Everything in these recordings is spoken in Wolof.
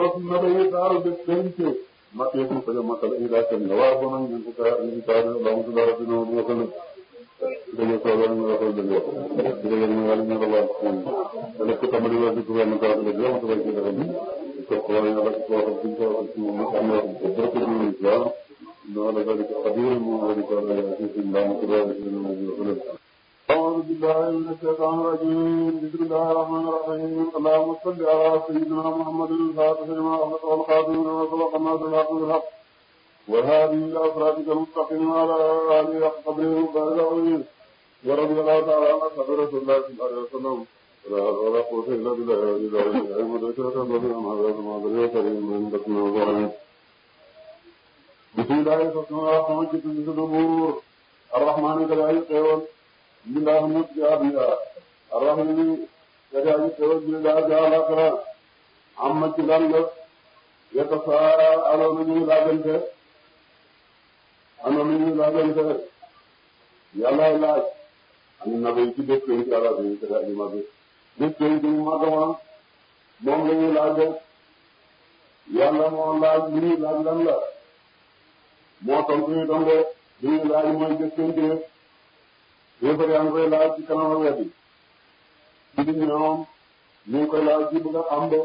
suratul naba yi saaru def penc makkee fu ko makkal ila tan waa ko nag ñu ko ka ñu ka la mu dara dina ñu ko nak dañu ko wala ñu ko dañu ko dañu ñu wala ñu la wax wala ko tamali wa ko wala ko dañu ko ko ci dara ko ko wala ñu ko ko ci ko ci mu am na ko ko ñu islam no la ko ko qadir mu wala ko la ci islam ko wala ñu ko أعوذ بالله من الشيطان الرجيم بسم الله الرحمن الرحيم اللهم صل على سيدنا محمد الفاتح لما أغلق والخاتم لما سبق الناس الحق بالحق والهادي إلى صراطك المستقيم وعلى آله حق قدره وقدره العظيم ورضي الله تعالى عن أصحاب رسول الله صلى الله عليه وسلم ولا حول ولا قوة إلا بالله العلي العظيم أيها الأخوة الذين آمنوا بالله وكريم من بكنا وظالمين بسم الله الرحمن الرحيم كتب الدبور الرحمن كذلك bismillah mut ci àdduna arrahimi kadaaji xewal bi daa jaalakara amma ci lan la yetta saa anoona ñuy laajante anoona ñuy laajante yàllaay laaj am na bay ci bés ci àlla bi kadaaji mag bés ci mu magama moom la ñuy laaje yàlla moo laaj li ñuy laaj lan la moo tontu ñu tonde li ñuy laaj mooy bés ci yéefar yaa ngi koy laaj ci kanam ak wet yi ci ñoom ñu ngi koy laaj ci bëgg a xam de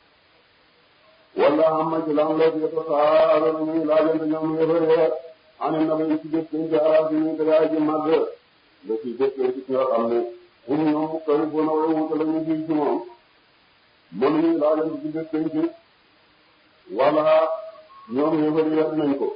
wala am na ci lan la ci saa la ñuy laajante ñoom yéefar ya ani na ba ci bés ci jaara ci ñu ko yaay ji màgg la ci bés ci nga xam ne pour ñoom koy bu na way wuta la ñu fi ci moom mënuñu laajante ci bés ci wala ñoom yéefar ya nañ ko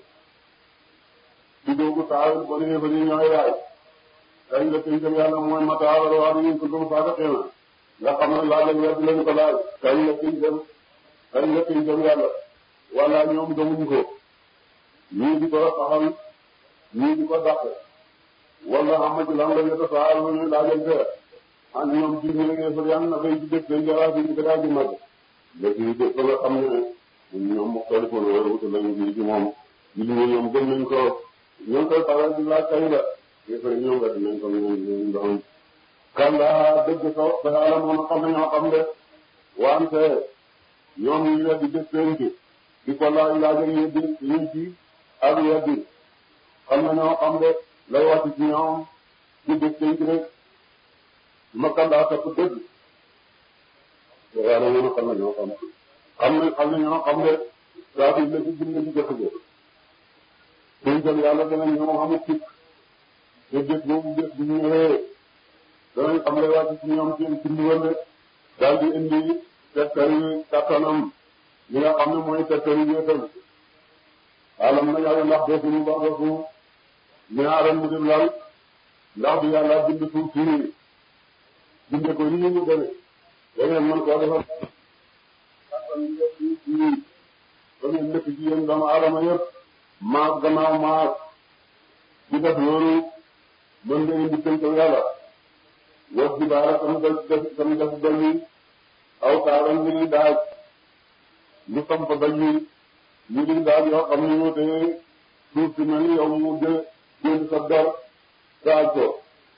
ci doogu taawul kon yéefar yi ñooy laaj kañ la tënkal yàlla mooy mataawal waa bi ñu ko gëm faa ko nga xam ne laaj ak wedd lañ ko laaj kañ la tënkal kañ la tënkal yàlla wala ñoom gëmuñ ko ñii di ko taxal ñii di ko dàq wala xam ci lan la ñu saa la ñuy laajante ak ñoom ci ñu ngi fa yan na bay ci dëkk dañ jara ci ko daal di mag léegi dëkk ba nga xam ne ñoom mu xel ko loolu wuute lañu ji ci moom ji ñu ñoom gëm nañ ko ñoo koy faral di laaj kañ la yëfër ñoom nga dinañ ko ñoom ñoom ndoxam kalla dëgg so ba yàlla moom xam ne ñoo xam de wante ñoom ñu weddi def penc di ko laaj laaj ak yeddi ñu ci ak weddi xam na ñoo xam de lay wàcc ci ñoom ci def penc rek ma kalla topp dëgg ba yàlla moom xam na ñoo xam xam na xam na ñoo xam de saa fi la ci bind ci jëkk ga pencam yàlla dana ñoo xamul ci te bés boobu bés bu ñu ñëwee danañ xam ne wàcc ci ñoom seen ci ndigal daal di indi tegtali kattanam li nga xam ne mooy tegtali wéetal alam na yàlla ndax defuñu ba defu ñaaram mu dem lal ndax bi yàlla bind suuf si binde ko nii mu demee da ngeen mën koo defal kattan bi def suuf si ba ngeen nekk ci yéen doomu aadama yëpp maas gannaaw maas di def loolu mën nga indi tënkal yàlla wax bi baara tam def tam def dolli aw taaram ñu ngi daaj ñu samp dolli ñu ngi daaj yoo xam ne ñoo tee suuf si mel ni yow mu jë jënd sa dor daaj ko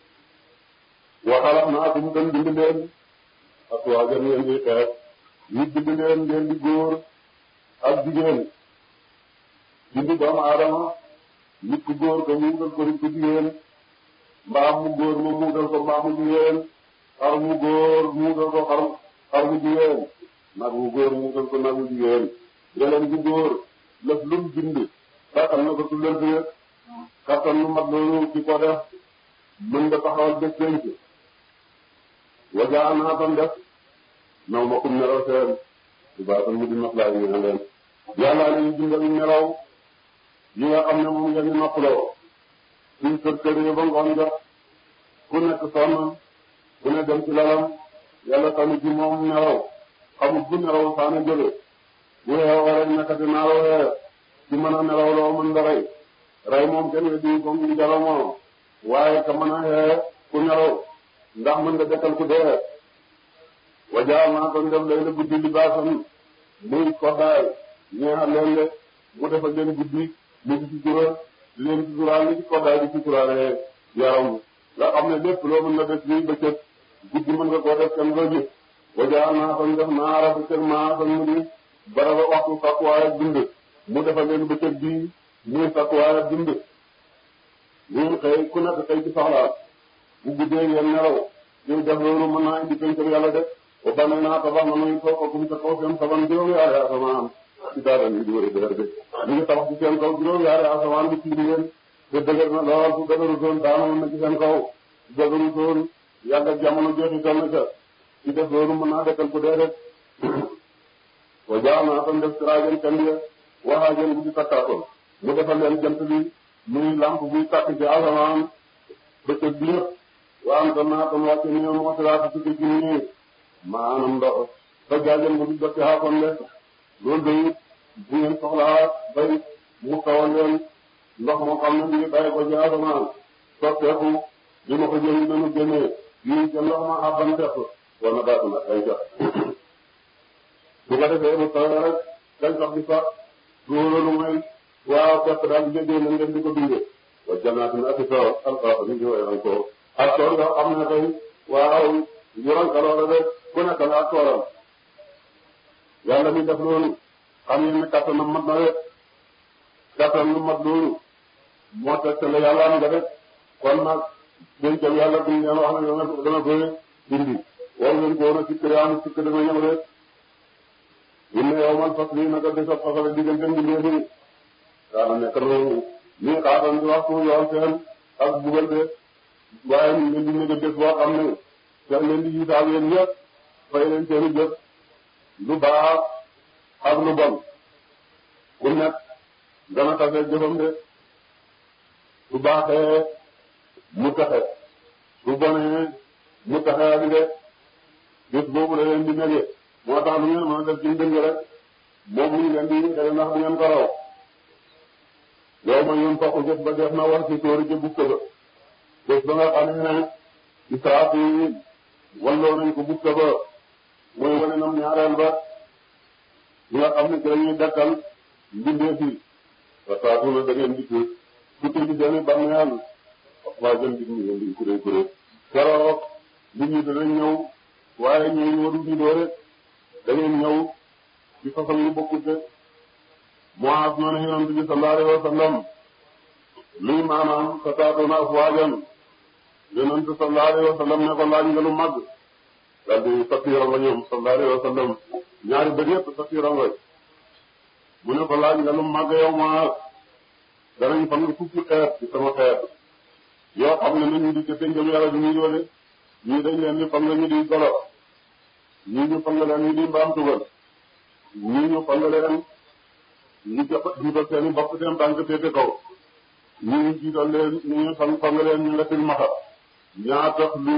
waxalaat naa ko mu gën bind leen ak waa gën ngeen di xeex ñu bind leen ngeen di góor ak jigéen bind doomu aadama nit ku góor ko mu wutal ko nit ku jigéen mbaam mu góor ma mu wutal ko mbaam mu jigéen xar mu góor mu wutal ko xar xar mu jigéen nag mu góor mu wutal ko nag mu jigéen yeleen bu góor lëf lum bind kattan na ko tullal bi kattan lu mat loolu ci ko def mën nga taxawal bés penc wajaa naa tam def naw ma kum nelaw seen su baatam mu di noflaay ñu ne leen yàlla nañu bindal nelaw yi nga xam ne moom ngeen di noppaloo suñ kër kër yi ba ngoon jot ku nekk sonn ku ne dem ci lalam yàlla tamit ci moom nelaw xamul bu nelaw saana jóge bu xeewoo rek nekkati naa waxee ci mën a nelaw loo mën da rey rey moom kenn weddi ko ngi jalo moom waaye ka mën a xee ku nelaw ndax mën nga dekkal ku dee wajaa naa ko def lay la guddi li baasam muy koddaay ñeexal leen de mu defal leen guddi mu ngi ci tura leen ci turaal li ci koddaay di ci turaale yaram nga xam ne lépp loo mën na def nii bëccëg guddi mën nga koo def kenn doo gis wajaa naa ko def naara bëccëg maa ko mu di bara ba waxtu sakkuwaay ak dund mu defal leen bëccëg bii muy sakkuwaay ak dund ngeen xëy ku nekk xëy ci soxlaa bu guddee ngeen nelaw ñu def loolu mën naa indi pencam yàlla de ba bane naa tabax na nuy soo ko kum sa kaw seen saban juróom-yaari asamaan ci daara ni di wër dëgër de ñu ngi tabax ci seen kaw juróom-yaari asamaan bi tiim leen te dëgër na lool su dëgëru toon daanu na ci seen kaw su dëgëru toon yàgg ak jamono jeexital na ca ci def loolu mën naa dekkal ku dee rek wa jaa naa tam def siraajan kandiya waxaajan bu di takkaakoon mu defal leen jant bi muy lamp buy tàkk ci asamaan bëccëg bi yëpp wa am tam naa tam wàcce ni moo siraat ci ci nii maanaam ndox ba jaajan bu di dotti xaakoon de loolu day bu ngeen soxlaa bay mu tawal leen ndox moo xam ne mu ngi bàyyi ko ci asamaan sotteeku li ma ko jëli danu génnee yii ca ndox ma àbban tepp war na daatu nag ay jox bu ko defee mu tawee rek gàncax gi sax loolu mooy waaw pepp daal di jëndee nañ leen di ko dundee wa jannaatin ak tool alxames ñu ngi woowee ko ak tool yoo xam ne tey waaw juróom kaloora rek ku nekk la ak toolam yàlla mi def loolu xam ngeen ne kattanam mat na rek kattan lu mat loolu moo teg la yàlla am nga rek kon nag dencam yàlla buñ leen wax ne dana dana koy dindi war ngeen ko woon a sikk yaa am sikk dana ñëw rek inna yawmal fasli naka bés ab fasale diggante mbindee fi daana nekk noonu nii xaatan di waxtu yoon seen ak bugal de waaye ñu leen di nekk bés boo xam ne seen leen di yisaab yéen ñëpp fay leen seeni jëf lu baax ak lu bon ku nekk dana tase jëfam de su baaxee mu taxe su bonee mu taxe ak de bés boobu la leen di nege moo tax lu ngeen mën a def ci dëng rek moom mu ngi leen di xëy ndax du ngeen ko raw yow ma yoon fokk jëf ba def na war ci tóori ca bukka ba bés ba nga xam ne Israafil walloo nañ ko bukka ba mooy wane nam ñaareel ba ñi nga xam ne ci lañuy dakkal mbindeef yi wa saatu na da ngeen dikk dikk ci seeni bàmmeel waa jëm dig ñu ngeen di kuré kuré keroog nit ñi danañ ñëw waaye ñooñu waru ñu doo rek da ngeen ñëw ci façon yu bokkut de Muaaz noonu yonent bi sallallahu alayhi wa sallam lii maanaam sa taatuna afwaajan yonent sallallahu alayhi wa sallam ne ko laaj nga lu màgg daal di satiira nga ñoom sallallahu alayhi wa sallam ñaari bët yëpp satiira nga mu ne ko laaj nga lu màgg yow Muaaz danañ fan nga fukki xeet ci sama xeet yoo xam ne nañu di ca péncam yàlla bi ñu yoole ñii dañ leen di fang ñu di golo ñii ñu fang leen ñu di mbaam tugal ñii ñu fang leen ñu jot jiital seen i bopp seen tànk féete kaw ñii ñu jiital leen ñu fang fang leen ñu nga tilmaxa ñaa tax lu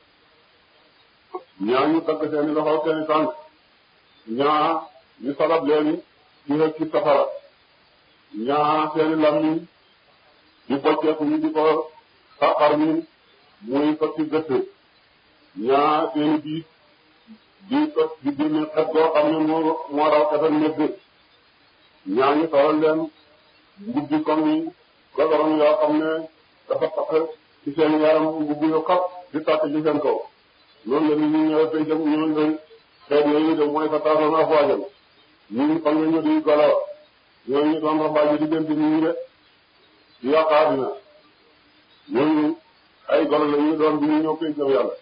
ñaa ñu tagg seen i loxo seen i tànk ñaa ñu salab leen ci xëj ci safara ñaa seen i lammiñ di bocceeku ñu di ko xarxar mi muy fas ci gëtt ñaa seeni biit di tos di génne xet goo xam ne moo moo raw xetal médd ñaa ñu solal leen mbubbi comme yi godorom yoo xam ne dafa takk ci seen yaram mbubbi yu xat di tàkk ci seen kaw loolu la nit ñi ñëw tey jëm ñu ngi xeet yooyu de mooy fa taasoon ak waajal ñu ngi fan nga ñu di golo ñooñu doon rafaaji diggante nit ñi de di yàq àddina ñooñu ay golo la ñu doon bi ñu ñëw koy jëm yàlla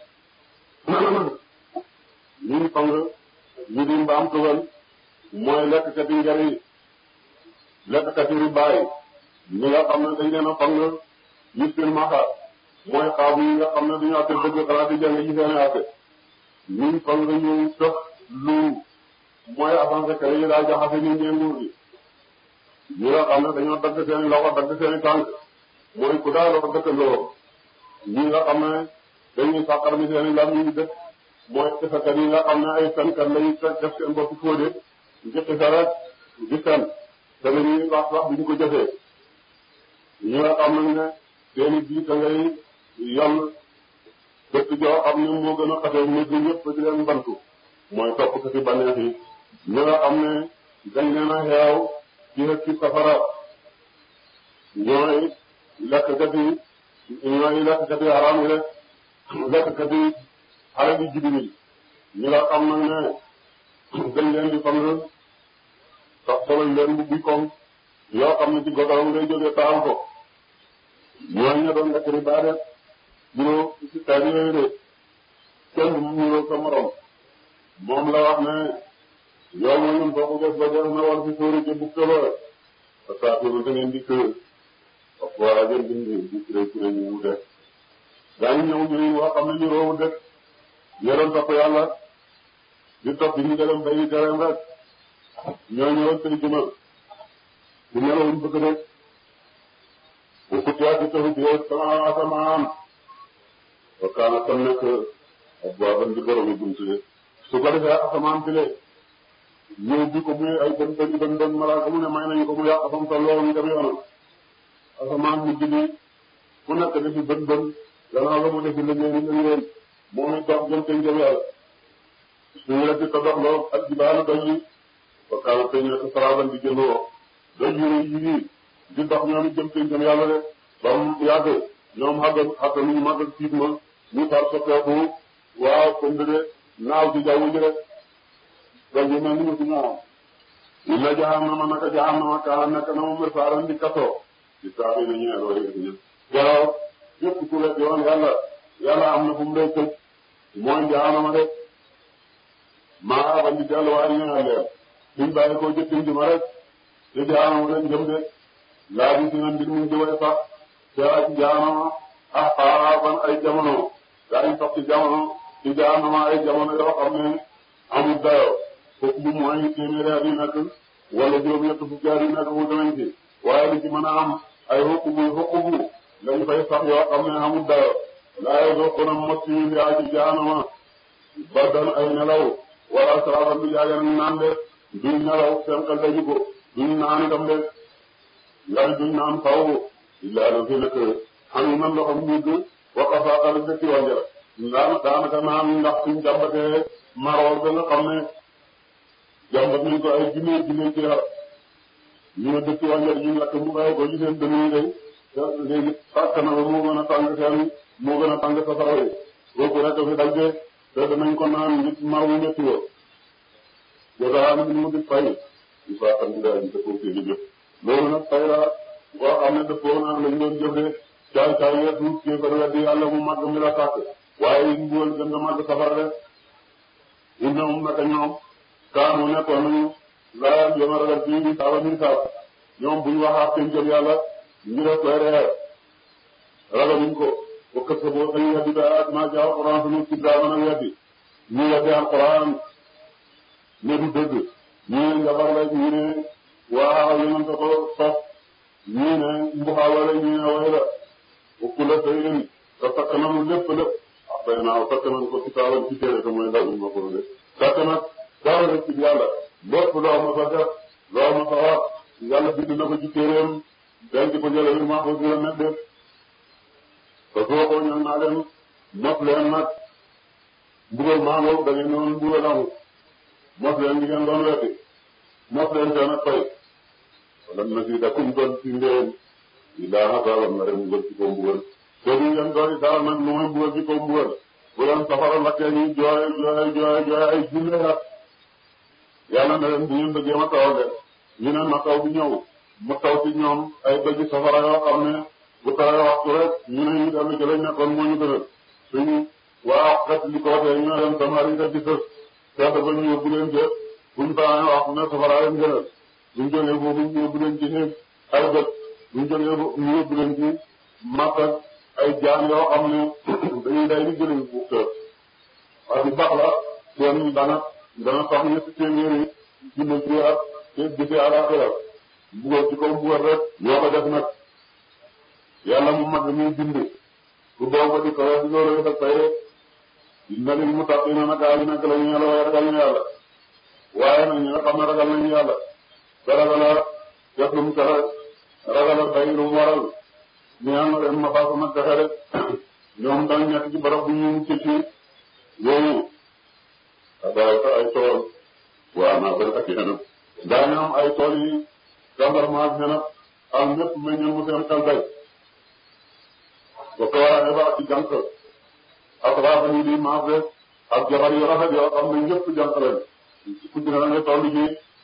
ñu ngi fang ñu di mbaam tugal mooy lekkati njari lekkati ribaay ñi nga xam ne dañ leen a fang ñu seen maxa mooy xaabu yi nga xam ne duñu àtte dëgg xanaa di jàng ci seen àtte ñu ngi fang ñu tëx lu mooy avancé kër yi daa jaxase nit ñi nguur gi ñi nga xam ne dañoo dagg seen loxo dagg seen tànk mooy ku daal loxo dëkkandoo ñi nga xam ne dañuy sàqar mi seen i lam ñu dëkk mooy defakat yi nga xam ne ay fenkat lañu fekk def seen bopp fóode njëkk sa rek di fen te dañuy wax wax bi ñu ko jëfee ñi nga xam nañ ne seen i bii da ngay yàll dëkk joo xam ne moo gën a xasee nit ñi ñëpp di leen bantu mooy topp ko ci baneex yi ñi nga xam ne dañ leen a xeew ci rek ci safara ñooy lekkkat yi ñooy lekkkat yi haram yi rek lekkkat yi xale bi jibi ñi ñi nga xam nag ne dañ leen di fang sax soloñ leen bu buy koŋ yoo xam ne ci godorom ngay jógee taxaw ko ñooñu ña doon lekk riba def ñoo ci taal yooyu de kenn mu ñëw sa morom moom la wax ne yow ma ñun boo ko def ba def na war ci sóori ci bukk ba parce que affaire da ngeen di kër wax war a jël bind di kuré kuré ñu mu def daañu ñëw ñu wax xam ne ñu roowu dëkk ñoo doon topp yàlla di topp ñu dem bayi terrain rek ñoo ñëwoon tey juma bu nelawuñ bëgg rek bu kutiyaati taxu ci sama asamaan wa kaana tam nekk ak baaban di borom yi buntu de su ko defee asamaan bi le ñëw bi ko muy ay bën bën bën bën malaaka mu ne may nañu ko mu yàq fam tolloo ñu dem yoonam asamaan mujj ni ku nekk defi bën bën gannaaw la mu defi liggéey ni liggéey moom it dox jëm tey jëm yàlla suñu la ci tabax loo ak jibaana doj yi wa kaana tey nekk saraaban di jëndoo doj yu yi di dox ñoom it jëm tey jëm yàlla de ba mu yàgg ñoom xàgg xàgg nu ñu màgg tiit ma ñu far soppeeku waaw comme de naaw ci jaww ji rek doj yi mel ni mu si ñaaw inna jahannama naka jahannama kaana nekk na mu mirsaaran di kasoo di saa yi nañu ne waaye ñun garaw képp ku lekk yoon yàlla yàlla am na fu mu lay tëj mooy jahannama de maa ba di delluwaay ñu ne leen suñ bàyyi ko jëkkin ji ma rek te jahannama leen jëm de laa bi si na mbir mi jëwee sax te ak jahannama ah ah ban ay jamono daañu sax ci jamono ci jahannama ay jamono yoo xam ne amul dayoo foofu bu mooy téeméeri at yi nekk wala juróom-ñett fukki at yi nekk mu danañ ci waaye li ci mën a am ay xukubu xukubu lañ fay sax yoo xam ne amul dayoo laa yoo ko na mos yi yaa ci jahannama ba doon ay nelaw wala sarafan bi jaage nañ naan de duñ nelaw seen xel daju ko duñ naan itam de lay duñ naan faw illaa la fi nekk xam yi man loxam mugg waqa faaqal dëkki wànjara daan daanaka naan ndax suñ jàmbatee maroor ba nga xam ne jàmbat nañ ko ay junne junne ci xar ñu ne dëkki wànjar ñu lakk mu bàyyi ko ci seen dënn yi day léegi tàkk na ba moo gën a tàng seen moo gën a tàng safara yi kooku rek fi dagge te danañ ko naan nit mar wu métti wo jotaan bi mu di fay di faatam bi daal di dëppoo ci jëf loolu nag fay la boo xam ne dëppoo naa lañ doon jëf de caay caay ya tuut kii ko weddi yàlla mu màgg mi la tàkk waaye yi mbugal gën nga màgg safara de innahum naka ñoom kaanu nekkoon nañu laa yoma ragal fii di saaba min saab ñoom buñ waxaat seen jëm yàlla ñu def koy reer ragaluñ ko ba kër sa boo xëy weddi ba ak maa jaa alquran sunu ci daa mën a weddi ñu weddi alquran ne du dëgg ñu ne njabar la ñu ne waaw yonent ko sos ñu ne mbuxaala la ñu ne way la ukku la sayin te takk nanu lépp lépp ah bay naaw takk nañ ko ci taalam ci téere te mooy ndaw ma ko de takk nag dara rek ci yàlla lépp loo ma sa def loo ma sa wax yàlla bind na ko ci téeréem denc ko jële bi maa ko gën a nekk de te soo ko ñëw naa leen mos leen nag mbugal maa ngoog da ngeen ñëwoon mbugal amul mos leen di ngeen doon wetti mos leen seen ak fay wala na si dakum doon ci ndéem illaa xasaaban na rek mbugal ci ko mbugal te du ngeen doon dara nag lu muy mbugal ci ko mbugal bu leen safara lakkee ñu jooy jooy jooy jooy ay junne at yàlla na leen bu ngeen bëggee ma tawal de ñu ne na taw bi ñëw mu taw ci ñoom ay bëgg safara yoo xam ne bu tawee waxtu rek ñu ne ñu dellu ci lañ nekkoon moo ñu gënal suñu waa xet li ko waxee ñu ne leen samari nga ci sës seet ba ñu yóbbu leen jë buñ tawee wax ne safara leen gënal buñ jógee foofu ñu yóbbu leen ci néeg ay bët buñ jógee foofu ñu yóbbu leen ci matt ak ay jaan yoo xam ne dañuy day di gënal bu tër waaye bu baax la seen dana dana sax ñetti téeméeri junne ci at te gisee àllaaxira mbugal ci kaw mbugal rek ñoo ko def nag yàlla mu mag mi bind ku doom ko di ko di loolu def tey rek dina leen mu tax dina nag gaa yi nekk la ñu yàlla waaye ragal ñu yàlla waaye nag ñi nga xam ne ragal nañu yàlla te ragala def lu mu tere ragala bay lu mu waral ñu am ren ma faa ko nag defe rek ñoom dañ nekk ci barab bu ñu mucc ci yooyu abarata ay tool waa naa bëri ak yeneen daañu am ay tool yi gendarmerie ak ñeneen am ñëpp meññal mu seen xel bay ba ko war a yebal ci jànk ak raafa yi di maase ak jabar yu rafet yoo xam ne ñëpp jànk lañ ku ci ne nga toll ci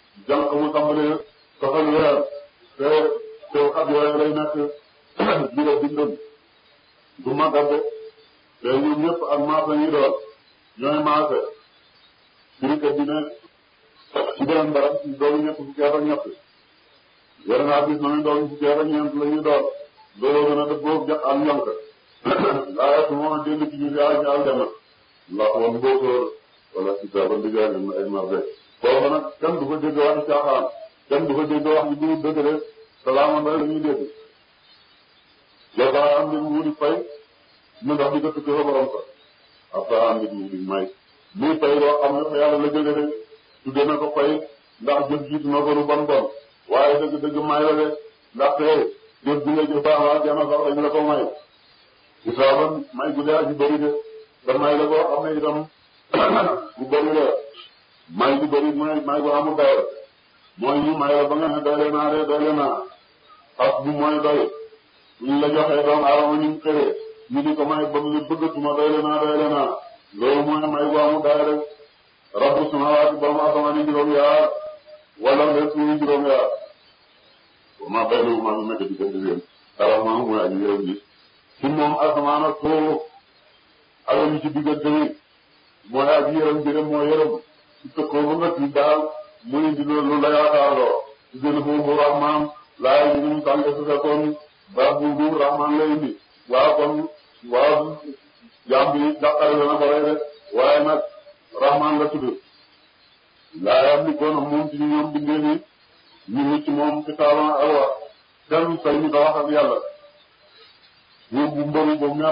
jànq mu tàmbalee soxal weer te te at yooyu lay nekk jura bindam du màggat de te ñoom ñëpp ak maasa ñi doon ñooy maase firikat bi ne ci beneen barab doomu ñett fukki at ak ñett yore naa bis na ne doomu fukki at ak ñeent la ñuy doon looloo gën a dëppoo ja ak ñonk laa su moom a dégg ci ñu yaa ñu aljana ndax woon mbóosóor wala si sa ban digaay na ay marde foofu nag kenn du fa dégg waxi caaxaan kenn du fa dégg wax ji du dëgg de salaama la ñuy dégg yow daa am nit mu di fay mu ndax di ko tukki fa borom sa ab daa am nit mu di may muy fay loo xam ne fa yàlla la jóge de tudde na ko fay ndax jëf jiitu na ko lu bon bon waaye dëgg dëgg may la de ndaxte jëf bi nga jëf baax waa jana sax dañ la ko may isaaban may gu dee aji bëri de te may la boo xam ne itam bu bëri la may gu bëri mooy may gu amul dayo mooy ñu may la ba nga ne doyle naa de doyle naa xas bu mooy doy ñu la joxee doomu aadama ñu mu xëree ñu di ko may ba mu bëggatuma doyle naa doyle naa loolu mooy may gu amul dayo rek rabbu samawaati borom asamaan yi juróom yaar wala leen suñu juróom yaar ma bay na ma nekk di gën di leen dara ma mooy aji yërëm ji ci moom asamaan ak suuf ak li ci diggante yi mooy aji yërëm ji rek moo yërëm ci tëkkoo ba nga ci daal muy indi lu la yaakaarloo ci gën a foofu rahmaan laay ñu mu tànk su fekkoon ba bu bu rahmaan lay indi waaw kon waaw jaam bi jàqare dana ko rey de waaye nag rahmaan la tudd laay am ni kon moom ci ñoom bindee ni ñu ngi ci moom kitaaban ak wax kenn say ñu ko wax ak yàlla ñu bu mbëru ba mel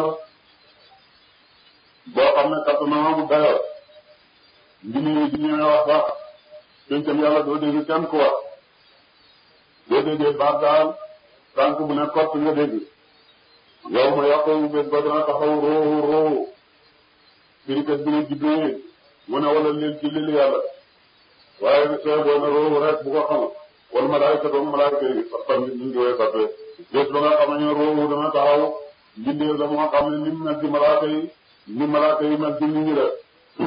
boo xam ne kat na mu dayoo ngi nii di ñëwee wax sax pencam yàlla doo dégg kenn ku wax doo déggee baat daal tànk bu ne kott nga dégg yow ma yàqu bés ba dana taxaw roo roo firikat bi ne jibril mu ne wala leen ci lili yàlla waaye soo boo ne roo rek bu ko xamul wala malaayika doom malaayika yi sax tamit ñu ngi woy sappe bés ba nga xam ne roo dana taxaw mbindeef la moo xam ne ni mu mel ci malaaka yi ni malaaka yi mel ci nit ñi la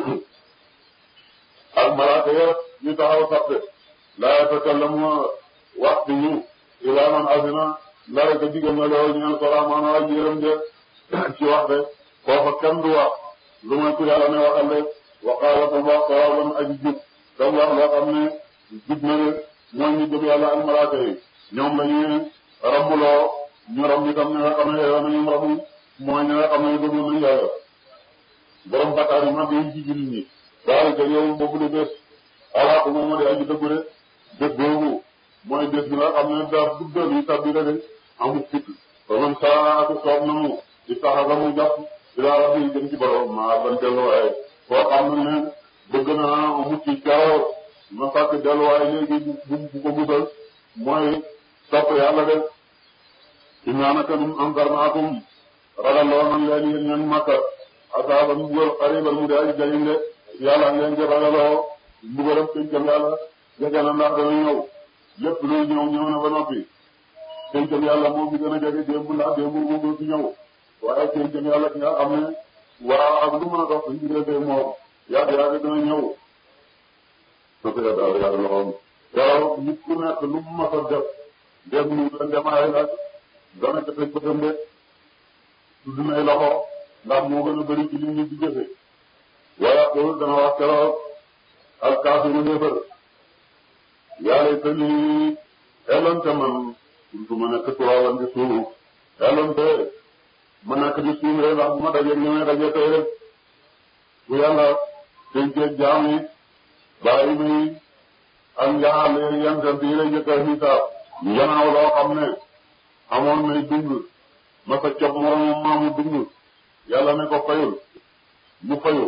ak malaaka ya ñu taxaw sappe laa yatakallamu wax bi ñu ilaa man azina ndara ko digal na lool ñaan ko rahmaan waa yërëm de ci wax de foofa kenn du wax lu may ku yàlla ne waxal de waqaala tam wax sawaban aji jub tam wax loo xam ne jub na de mooy ñu gëm yàlla ak malaaka yi ñoom la ñuy rambuloo ñu ram itam ñi nga xam ne yow nañu ramu mooy ñi nga xam ne gëmoon nañu yàlla borom bakkaar yi mag yi ci jullit ñi daal ka yow boobu de bés alaaka moom moo di aji dëggu de bés boobu mooy bés bi nga xam ne daa duggal yi tabbi la de amul fit ba man saa ak soob na mu di taxaga mu jàpp ila rabbi jëm ci borom maa ban delluwaay koo xam ne bëgg naa mucc caaw ma sàkk delluwaay léegi bu bu ko musal mooy topp yàlla de innaa naka nun anzarnaakum ragalloo nan leen yéen ñan Makka asaaban mbugal xariban mu de aji jariñ de yàlla ngeen di ragaloo mbugalam pencam yàlla jege na ndax dana ñëw lépp luy ñëw ñëw na ba noppi pencam yàlla moo fi gën a jege démb ndax démb moo gën fi ñëw waaye pencam yàlla ki nga xam ne waa ak lu mën a dox suñu diggante moom yàgg yàgg dana ñëw soppi la daal yàlla loxoom yow nit ku nekk lu mu mës a def def mu gën demaay nag dana ca teg bëtam de tudd nay loxo ndax moo gën a bëri ci li ñu di jëfe wala ko dana wax keroog al kaafiru néefar yàlla te lii xelonte man kuntu ma nekk turaaban di suuf xelonte ma nekk di suuf rek ndax bu ma dajee ni may dajee tey rek bu yàlla dencee jaam yi bàyyi muy ak njaxale yan sant yi lay njëkk a xisaab njanaaw loo xam ne amoon nay dund ma sa cob moromam maamu dund yàlla ne ko fayul mu fayu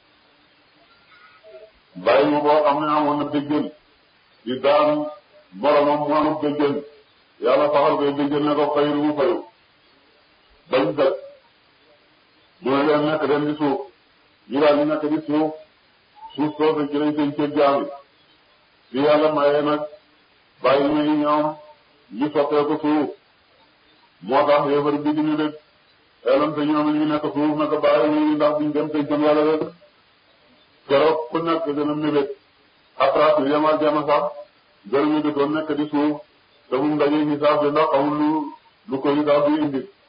bàyyi ma boo xam ne amoon na béjjën di daan moromam mu amul béjjën yàlla faxal koy béjjën ne ko fayul mu fayu bañ dëkk mu ne leen nekk leen di suuf ñu daal di nekk di suuf suuf soosu ci lañ seen cër jaam yi li yàlla mayee nag bàyyi ma yi ñoom ñu soppee ko suuf moo tax yéefar bi di ñu dëkk xelam te ñoom ñu nekk suuf naka bàyyi ma yi ndax buñ dem te jëm yàlla rek keroog ku nekk dina mébét après yem ak jama sax gërëm yi doon nekk di suuf te buñ dajee hisaab bi ndax amul lu lu ko hisaab bi indi